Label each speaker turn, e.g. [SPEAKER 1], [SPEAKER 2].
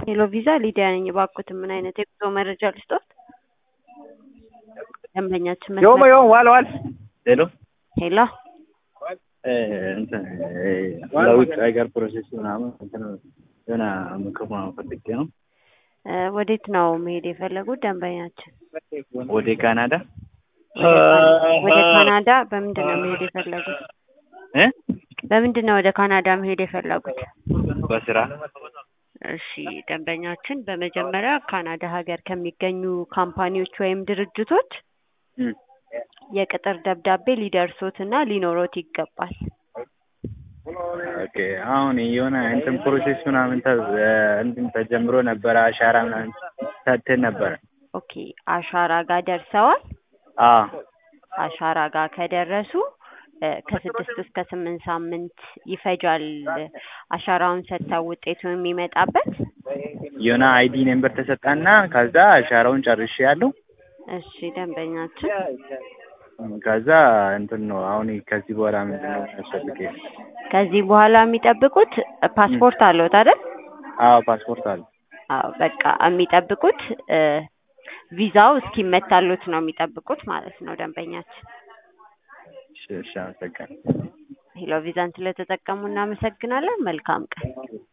[SPEAKER 1] ሄሎ ቪዛ ሊዲያ ነኝ። እባክዎትን ምን አይነት የጉዞ መረጃ ልስጥዎት? ደንበኛችን
[SPEAKER 2] ዮሞ
[SPEAKER 1] መስመር
[SPEAKER 2] ዮሞ ዋል ዋል ሄሎ
[SPEAKER 1] ሄሎ
[SPEAKER 2] እንትን ለውጭ ሀገር ፕሮሴስ ምናምን እንትን የሆነ ምክር ምናምን ፈልጌ ነው።
[SPEAKER 1] እ ወዴት ነው መሄድ የፈለጉት ደንበኛችን?
[SPEAKER 2] ወደ ካናዳ
[SPEAKER 1] ወደ ካና- ወደ ካናዳ በምንድን ነው መሄድ የፈለጉት?
[SPEAKER 2] እ
[SPEAKER 1] በምንድን ነው ወደ ካናዳ መሄድ የፈለጉት?
[SPEAKER 2] በስራ
[SPEAKER 1] እሺ ደንበኛችን በመጀመሪያ ካናዳ ሀገር ከሚገኙ ካምፓኒዎች ወይም ድርጅቶች
[SPEAKER 2] እም፣
[SPEAKER 1] የቅጥር ደብዳቤ ሊደርሶት እና ሊኖሮት ይገባል።
[SPEAKER 2] ኦኬ አሁን የሆነ እንትን ፕሮሴስ ምናምን ተ እንትን ተጀምሮ ነበረ አሻራ ምናምን ሰጥተን ነበረ።
[SPEAKER 1] ኦኬ አሻራ ጋር ደርሰዋል።
[SPEAKER 2] አዎ
[SPEAKER 1] አሻራ ጋር ከደረሱ እ ከስድስት እስከ ስምንት ሳምንት ይፈጃል አሻራውን ሰጥተው ውጤቱ የሚመጣበት።
[SPEAKER 2] የሆነ አይዲ ነምበር ተሰጣና ከዛ አሻራውን ጨርሼ ያለው
[SPEAKER 1] እሺ ደንበኛችን
[SPEAKER 2] ከዛ እንትን ነው አሁን ከዚህ በኋላ ምንድን ነው የሚያስፈልገኝ?
[SPEAKER 1] ከዚህ በኋላ የሚጠብቁት ፓስፖርት አለዎት አይደል?
[SPEAKER 2] አዎ ፓስፖርት አለ።
[SPEAKER 1] አዎ በቃ የሚጠብቁት እ ቪዛው እስኪመታሉት ነው የሚጠብቁት ማለት ነው ደንበኛችን።
[SPEAKER 2] እሺ እሺ አመሰግናለሁ።
[SPEAKER 1] ሄሎ ቪዛን ስለተጠቀሙ እናመሰግናለን። መልካም ቀን።